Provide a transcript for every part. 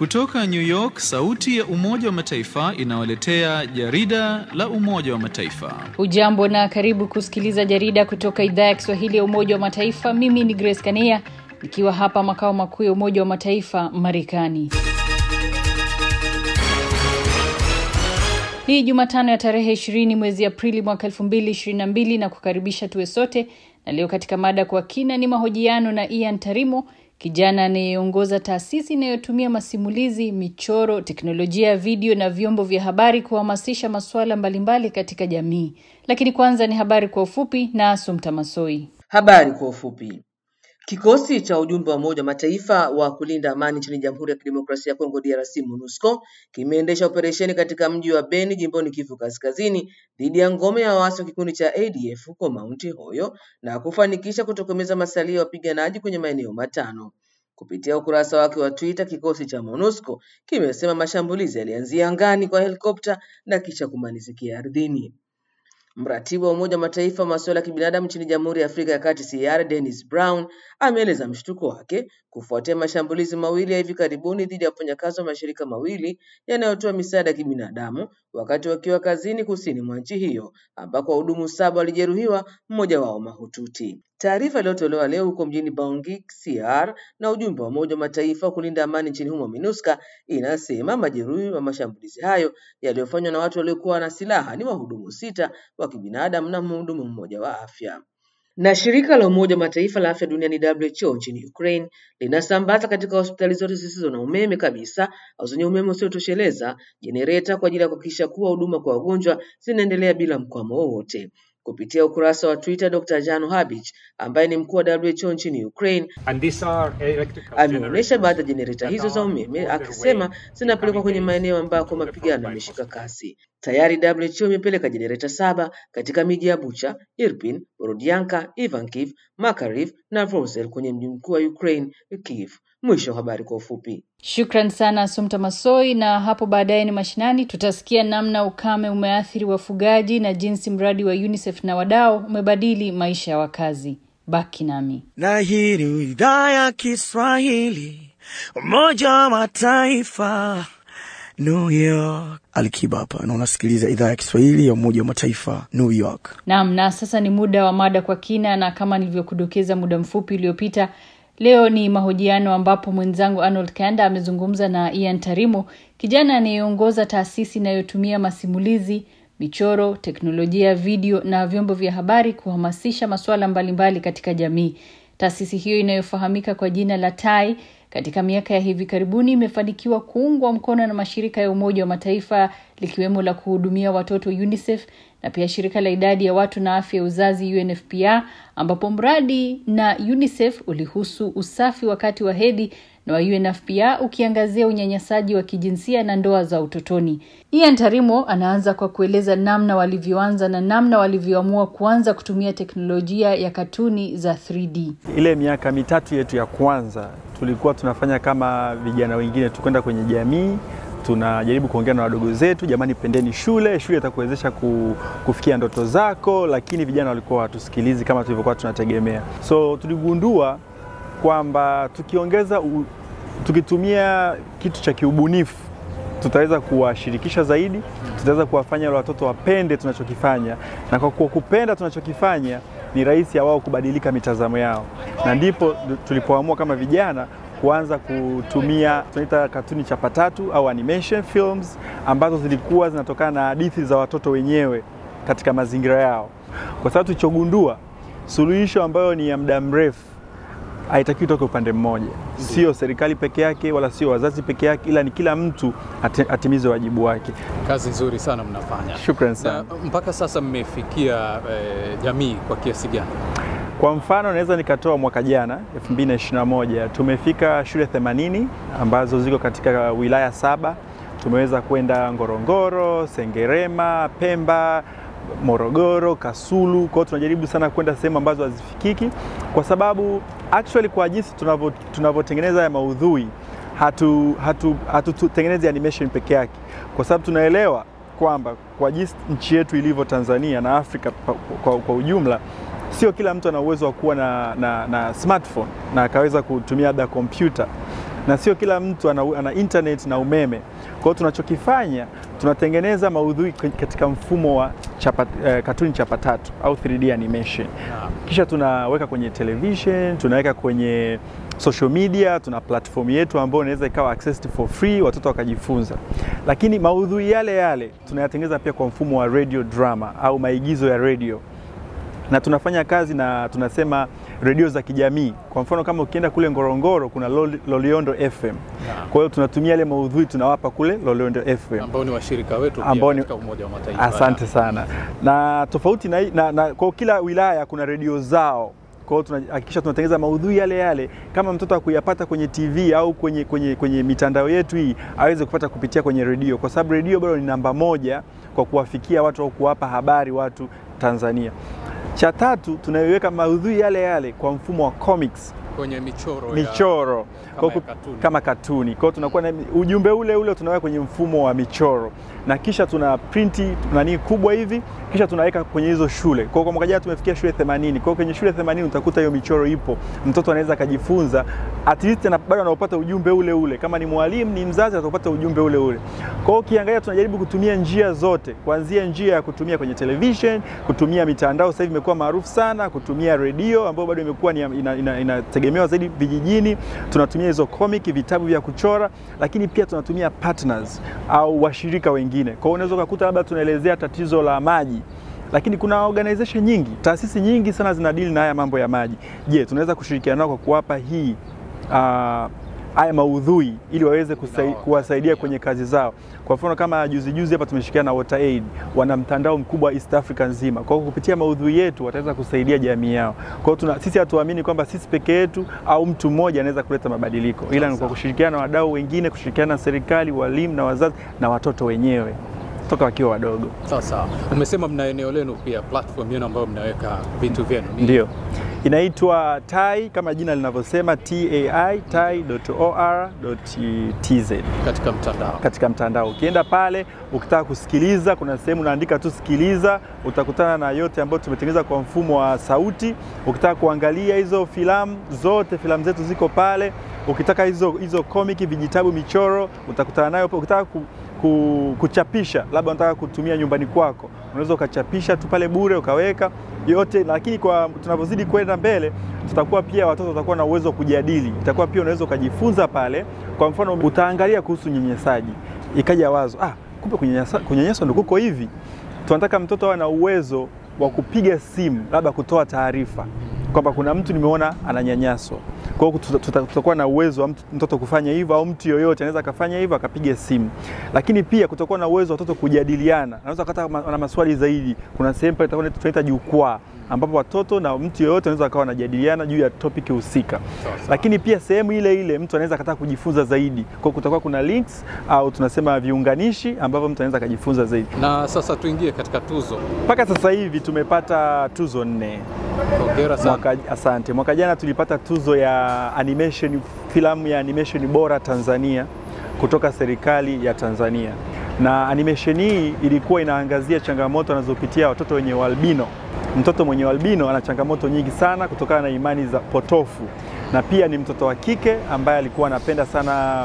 Kutoka New York, sauti ya Umoja wa Mataifa inawaletea jarida la Umoja wa Mataifa. Hujambo na karibu kusikiliza jarida kutoka idhaa ya Kiswahili ya Umoja wa Mataifa. Mimi ni Grace Kania nikiwa hapa makao makuu ya Umoja wa Mataifa Marekani. Ni Jumatano ya tarehe 20 mwezi Aprili mwaka 2022 na kukaribisha tuwe sote, na leo katika mada kwa kina ni mahojiano na Ian Tarimo, kijana anayeongoza taasisi inayotumia masimulizi, michoro, teknolojia ya video na vyombo vya habari kuhamasisha masuala mbalimbali katika jamii. Lakini kwanza ni habari kwa ufupi na Sumta Masoi. Habari kwa ufupi. Kikosi cha ujumbe wa Umoja wa Mataifa wa kulinda amani nchini Jamhuri ya Kidemokrasia ya Kongo DRC MONUSCO kimeendesha operesheni katika mji wa Beni jimboni Kivu Kaskazini dhidi ya ngome ya waasi wa kikundi cha ADF huko Mount Hoyo na kufanikisha kutokomeza masalia ya wapiganaji kwenye maeneo matano. Kupitia ukurasa wake wa Twitter, kikosi cha MONUSCO kimesema mashambulizi yalianzia angani kwa helikopta na kisha kumalizikia ardhini. Mratibu wa Umoja wa Mataifa wa masuala ya kibinadamu nchini Jamhuri ya Afrika ya Kati CR Dennis Brown ameeleza mshtuko wake kufuatia mashambulizi mawili ya hivi karibuni dhidi ya wafanyakazi wa mashirika mawili yanayotoa misaada ya kibinadamu wakati wakiwa kazini kusini mwa nchi hiyo ambako wahudumu saba walijeruhiwa, mmoja wao mahututi. Taarifa iliyotolewa leo huko mjini Bangui, CR na ujumbe wa Umoja wa Mataifa wa kulinda amani nchini humo MINUSCA inasema majeruhi wa mashambulizi hayo yaliyofanywa na watu waliokuwa na silaha ni wahudumu sita wa kibinadamu na mhudumu mmoja wa afya. Na shirika la Umoja wa Mataifa la afya duniani WHO nchini Ukraine linasambaza katika hospitali zote zisizo na umeme kabisa au zenye umeme usiotosheleza jenereta kwa ajili ya kuhakikisha kuwa huduma kwa wagonjwa zinaendelea bila mkwamo wowote. Kupitia ukurasa wa Twitter, Dr. Jano Habich ambaye ni mkuu wa WHO nchini Ukraine ameonyesha baadhi ya jenereta hizo za umeme akisema zinapelekwa kwenye maeneo ambako mapigano yameshika kasi. Tayari WHO imepeleka jenereta saba katika miji ya Bucha, Irpin, Borodianka, Ivankiv, Makariv na Vrosel kwenye mji mkuu wa Ukraine, Kiev. Mwisho wa habari kwa ufupi. Shukran sana Sumta Masoi. Na hapo baadaye ni mashinani, tutasikia namna ukame umeathiri wafugaji na jinsi mradi wa UNICEF na wadau umebadili maisha ya wakazi. Baki nami. Na hii ni idhaa ya Kiswahili, Umoja wa Mataifa, New York. Alikiba hapa na unasikiliza idhaa ya Kiswahili ya Umoja wa Mataifa, New York. Naam, na sasa ni muda wa mada kwa kina, na kama nilivyokudokeza muda mfupi uliopita Leo ni mahojiano ambapo mwenzangu Arnold Kanda amezungumza na Ian Tarimo, kijana anayeongoza taasisi inayotumia masimulizi, michoro, teknolojia ya video na vyombo vya habari kuhamasisha masuala mbalimbali katika jamii. Taasisi hiyo inayofahamika kwa jina la Tai katika miaka ya hivi karibuni imefanikiwa kuungwa mkono na mashirika ya Umoja wa Mataifa likiwemo la kuhudumia watoto UNICEF na pia shirika la idadi ya watu na afya ya uzazi UNFPA, ambapo mradi na UNICEF ulihusu usafi wakati wa hedhi na wa UNFPA ukiangazia unyanyasaji wa kijinsia na ndoa za utotoni. Ian Tarimo anaanza kwa kueleza namna walivyoanza na namna walivyoamua kuanza kutumia teknolojia ya katuni za 3D. Ile miaka mitatu yetu ya kwanza tulikuwa tunafanya kama vijana wengine, tukwenda kwenye jamii tunajaribu kuongea na wadogo zetu, jamani, pendeni shule, shule itakuwezesha kufikia ndoto zako, lakini vijana walikuwa hawatusikilizi kama tulivyokuwa tunategemea. So tuligundua kwamba tukiongeza u, tukitumia kitu cha kiubunifu tutaweza kuwashirikisha zaidi, tutaweza kuwafanya wale watoto wapende tunachokifanya, na kwa kupenda tunachokifanya ni rahisi ya wao kubadilika mitazamo yao, na ndipo tulipoamua kama vijana kuanza kutumia tunaita katuni chapa tatu au animation films ambazo zilikuwa zinatokana na hadithi za watoto wenyewe katika mazingira yao, kwa sababu tulichogundua, suluhisho ambayo ni ya muda mrefu haitakiwi toke upande mmoja, sio serikali peke yake wala sio wazazi peke yake, ila ni kila mtu atimize wajibu wake. Kazi nzuri sana mnafanya. Shukrani sana. Na mpaka sasa mmefikia eh, jamii kwa kiasi gani? Kwa mfano naweza nikatoa mwaka jana 2021 tumefika shule 80 ambazo ziko katika wilaya saba. Tumeweza kwenda Ngorongoro, Sengerema, Pemba, Morogoro, Kasulu. Kwa hiyo tunajaribu sana kwenda sehemu ambazo hazifikiki, kwa sababu actually kwa jinsi tunavyotengeneza ya maudhui hatutengenezi hatu, hatu animation peke yake, kwa sababu tunaelewa kwamba kwa jinsi nchi yetu ilivyo Tanzania na Afrika kwa, kwa, kwa ujumla sio kila mtu ana uwezo wa kuwa na, na, na smartphone na akaweza kutumia labda kompyuta na sio kila mtu ana, ana internet na umeme. Kwa hiyo tunachokifanya tunatengeneza maudhui katika mfumo wa chapa, eh, katuni chapa tatu au 3D animation, kisha tunaweka kwenye television, tunaweka kwenye social media, tuna platform yetu ambayo inaweza ikawa accessed for free, watoto wakajifunza. Lakini maudhui yale yale tunayatengeneza pia kwa mfumo wa radio drama au maigizo ya radio na tunafanya kazi na tunasema redio za kijamii. Kwa mfano kama ukienda kule Ngorongoro kuna Loliondo FM. Kwa hiyo tunatumia ile maudhui tunawapa kule Loliondo FM ambao ni washirika wetu pia Ambao ni- katika Umoja wa Mataifa. Asante sana. Na tofauti na, na, na kwa kila wilaya kuna redio zao. Kwa hiyo tunahakikisha tunatengeneza maudhui yale yale, kama mtoto akuyapata kwenye TV au kwenye, kwenye, kwenye mitandao yetu hii aweze kupata kupitia kwenye redio, kwa sababu redio bado ni namba moja kwa kuwafikia watu au kuwapa habari watu Tanzania. Cha tatu tunaiweka maudhui yale yale kwa mfumo wa comics kwenye michoro ya- michoro kama Kwa ya ku- katuni. kama katuni. Kwa hiyo tunakuwa na ujumbe ule ule tunaweka kwenye mfumo wa michoro na kisha tuna printi nani kubwa hivi, kisha tunaweka kwenye hizo shule. Kwa hiyo kwa mwaka jana tumefikia shule 80. Kwa hiyo kwenye shule 80 utakuta hiyo michoro ipo, mtoto anaweza akajifunza at least ana- bado anaupata ujumbe ule ule. Kama ni mwalimu ni mzazi atapata ujumbe ule ule. Kwa hiyo ukiangalia, tunajaribu kutumia njia zote, kuanzia njia ya kutumia kwenye television, kutumia mitandao, sasa hivi imekuwa maarufu sana, kutumia redio ambayo bado imekuwa ni- ina- ina- inategemewa zaidi vijijini. Tunatumia hizo comic, vitabu vya kuchora, lakini pia tunatumia partners au washirika wengine. Kwa hiyo unaweza ukakuta labda tunaelezea tatizo la maji lakini kuna organization nyingi, taasisi nyingi sana zinadili na haya mambo ya maji. Je, tunaweza kushirikiana nao kwa kuwapa hii ah, haya maudhui ili waweze kusai, kuwasaidia kwenye kazi zao. Kwa mfano kama juzi juzi hapa tumeshirikiana na WaterAid, wana mtandao mkubwa East Africa nzima. Kwa hiyo kupitia maudhui yetu wataweza kusaidia jamii yao. Kwa hiyo tuna, sisi hatuamini kwamba sisi peke yetu au mtu mmoja anaweza kuleta mabadiliko, ila ni kwa kushirikiana na wadau wengine, kushirikiana na serikali, walimu na wazazi na watoto wenyewe toka wakiwa wadogo. Sasa umesema mna eneo lenu pia, platform yenu ambayo mnaweka vitu vyenu Ni- Ndio, inaitwa TAI kama jina linavyosema, tai tai.or.tz katika mtandao. katika mtandao. Ukienda pale ukitaka kusikiliza, kuna sehemu unaandika tu sikiliza, utakutana na yote ambayo tumetengeneza kwa mfumo wa sauti. Ukitaka kuangalia hizo filamu zote, filamu zetu ziko pale. Ukitaka hizo hizo komiki, vijitabu, michoro, utakutana nayo. Ukitaka ku, ku, kuchapisha, labda unataka kutumia nyumbani kwako, unaweza ukachapisha tu pale bure ukaweka yote. Lakini kwa tunavyozidi kwenda mbele, tutakuwa pia watoto watakuwa na uwezo wa kujadili, itakuwa pia unaweza ukajifunza pale. Kwa mfano, utaangalia kuhusu unyanyasaji, ikaja wazo ah, kumbe kunyanyasa- kunyanyaswa ndio kuko hivi. Tunataka mtoto awe na uwezo wa kupiga simu, labda kutoa taarifa kwamba kuna mtu nimeona ananyanyaswa. Kwa hiyo tuta- tuta- tutakuwa na uwezo wa mtu- mtoto kufanya hivyo, au mtu yoyote anaweza akafanya hivyo akapiga simu. Lakini pia kutakuwa na uwezo wa watoto kujadiliana, anaweza akata na maswali zaidi. Kuna sehemu pale itakuwa tunaita jukwaa ambapo watoto na mtu yoyote anaweza akawa wanajadiliana juu ya topic husika. Lakini pia sehemu ile ile mtu anaweza akataka kujifunza zaidi, kwa hiyo kutakuwa kuna links au tunasema viunganishi ambavyo mtu anaweza akajifunza zaidi. Na sasa tuingie katika tuzo. Mpaka sasa hivi tumepata tuzo nne. Hongera sana. Mwaka, asante. Mwaka jana tulipata tuzo ya animation, filamu ya animation bora Tanzania kutoka serikali ya Tanzania, na animation hii ilikuwa inaangazia changamoto anazopitia watoto wenye ualbino. Mtoto mwenye ualbino ana changamoto nyingi sana kutokana na imani za potofu, na pia ni mtoto wa kike ambaye alikuwa anapenda sana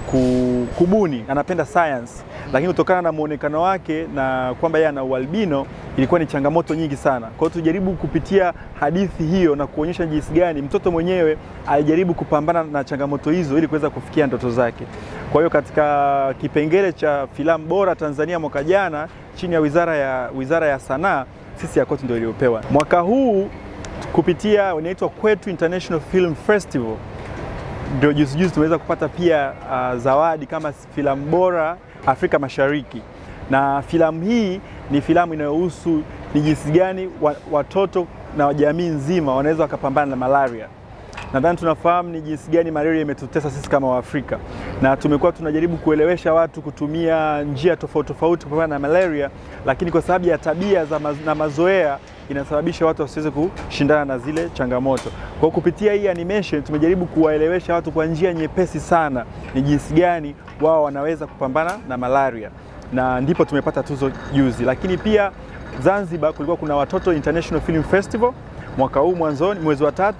ku- kubuni, anapenda science, lakini kutokana na muonekano wake na kwamba yeye ana ualbino ilikuwa ni changamoto nyingi sana. Kwa hiyo tujaribu kupitia hadithi hiyo na kuonyesha jinsi gani mtoto mwenyewe alijaribu kupambana na changamoto hizo ili kuweza kufikia ndoto zake. Kwa hiyo katika kipengele cha filamu bora Tanzania mwaka jana chini ya Wizara ya, Wizara ya Sanaa sisi Yakoti ndio iliyopewa. Mwaka huu kupitia inaitwa Kwetu International Film Festival ndio juzi juzi tumeweza kupata pia uh, zawadi kama filamu bora Afrika Mashariki, na filamu hii ni filamu inayohusu ni jinsi gani wa- watoto na jamii nzima wanaweza wakapambana na malaria. Nadhani tunafahamu ni jinsi gani malaria imetutesa sisi kama Waafrika, na tumekuwa tunajaribu kuelewesha watu kutumia njia tofauti tofauti kupambana na malaria, lakini kwa sababu ya tabia za maz na mazoea inasababisha watu wasiweze kushindana na zile changamoto. Kwa hiyo kupitia hii animation tumejaribu kuwaelewesha watu kwa njia nyepesi sana ni jinsi gani wao wanaweza kupambana na malaria, na ndipo tumepata tuzo juzi. Lakini pia Zanzibar kulikuwa kuna Watoto International Film Festival mwaka huu mwanzoni, mwezi wa tatu,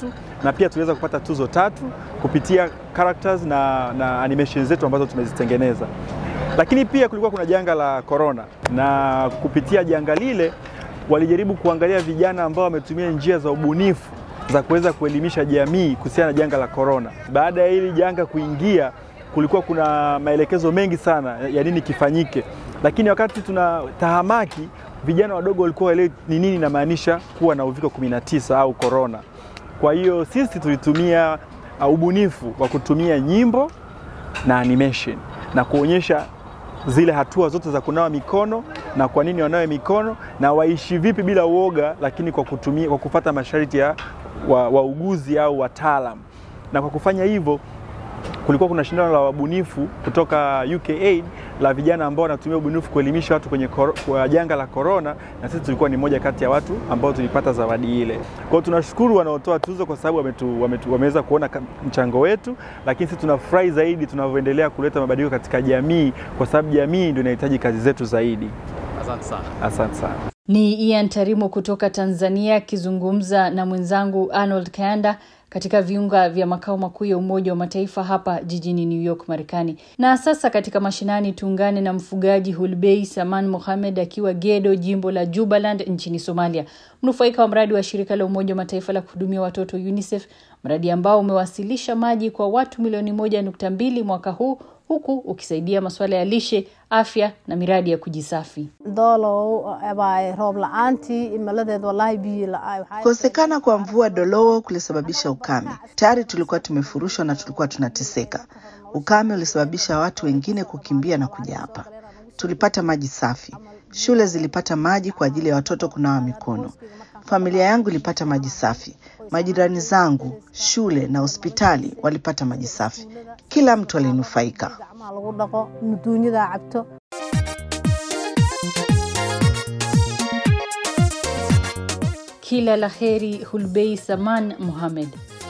na pia tuliweza kupata tuzo tatu kupitia characters na, na animation zetu ambazo tumezitengeneza. Lakini pia kulikuwa kuna janga la corona, na kupitia janga lile walijaribu kuangalia vijana ambao wametumia njia za ubunifu za kuweza kuelimisha jamii kuhusiana na janga la corona. Baada ya hili janga kuingia, kulikuwa kuna maelekezo mengi sana ya nini kifanyike, lakini wakati tuna tahamaki, vijana wadogo walikuwa waelewi ni nini inamaanisha kuwa na uviko 19 au corona. Kwa hiyo sisi tulitumia uh, ubunifu wa kutumia nyimbo na animation na kuonyesha zile hatua zote za kunawa mikono na kwa nini wanawe mikono na waishi vipi bila uoga, lakini kwa kutumia, kwa kufuata masharti ya wauguzi wa au wataalam. Na kwa kufanya hivyo kulikuwa kuna shindano la wabunifu kutoka UKAID la vijana ambao wanatumia ubunifu kuelimisha watu kwenye kor, kwa janga la corona, na sisi tulikuwa ni moja kati ya watu ambao tulipata zawadi ile. Kwa hiyo tunashukuru wanaotoa tuzo kwa sababu wametu, wametu, wameweza kuona mchango wetu, lakini sisi tunafurahi zaidi tunavyoendelea kuleta mabadiliko katika jamii, kwa sababu jamii ndio inahitaji kazi zetu zaidi. Asante sana. Asante sana. Ni Ian Tarimo kutoka Tanzania akizungumza na mwenzangu Arnold Kayanda katika viunga vya makao makuu ya Umoja wa Mataifa hapa jijini New York, Marekani. Na sasa katika mashinani, tuungane na mfugaji Hulbei Saman Mohamed akiwa Gedo, jimbo la Jubaland nchini Somalia, mnufaika wa mradi wa shirika la Umoja wa Mataifa la kuhudumia watoto UNICEF, mradi ambao umewasilisha maji kwa watu milioni moja nukta mbili mwaka huu huku ukisaidia masuala ya lishe, afya na miradi ya kujisafi. Kukosekana kwa mvua Dolowo kulisababisha ukame. Tayari tulikuwa tumefurushwa na tulikuwa tunateseka. Ukame ulisababisha watu wengine kukimbia na kuja hapa. Tulipata maji safi, shule zilipata maji kwa ajili ya watoto kunawa mikono. Familia yangu ilipata maji safi, majirani zangu, shule na hospitali walipata maji safi. Kila mtu alinufaika. Kila la heri Hulbei Saman Mohamed.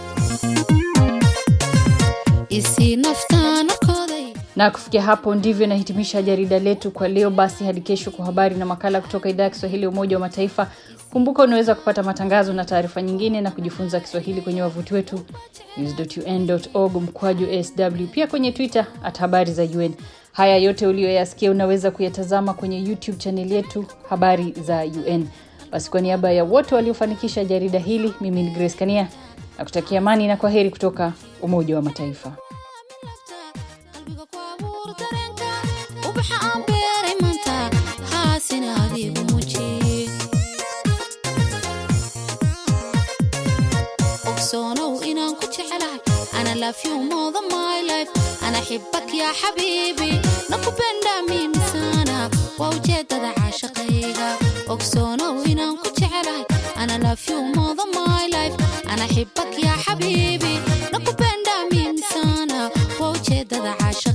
Na kufikia hapo ndivyo inahitimisha jarida letu kwa leo. Basi hadi kesho kwa habari na makala kutoka idhaa ya Kiswahili ya Umoja wa Mataifa. Kumbuka unaweza kupata matangazo na taarifa nyingine na kujifunza Kiswahili kwenye wavuti wetu news.un.org mkwaju sw, pia kwenye Twitter at habari za UN. Haya yote uliyoyasikia unaweza kuyatazama kwenye YouTube chaneli yetu habari za UN. Basi kwa niaba ya wote waliofanikisha jarida hili, mimi ni Grace Kania na kutakia amani na kwa heri kutoka Umoja wa Mataifa. أنا أحبك يا حبيبي nakupenda mimi sana waa ujeedada caashaqayga ogsoonow inaan ku jecelahay ana love you more than my life ana xibak ya xabiibi nakupenda mimi sana waa ujeedada caashaqayga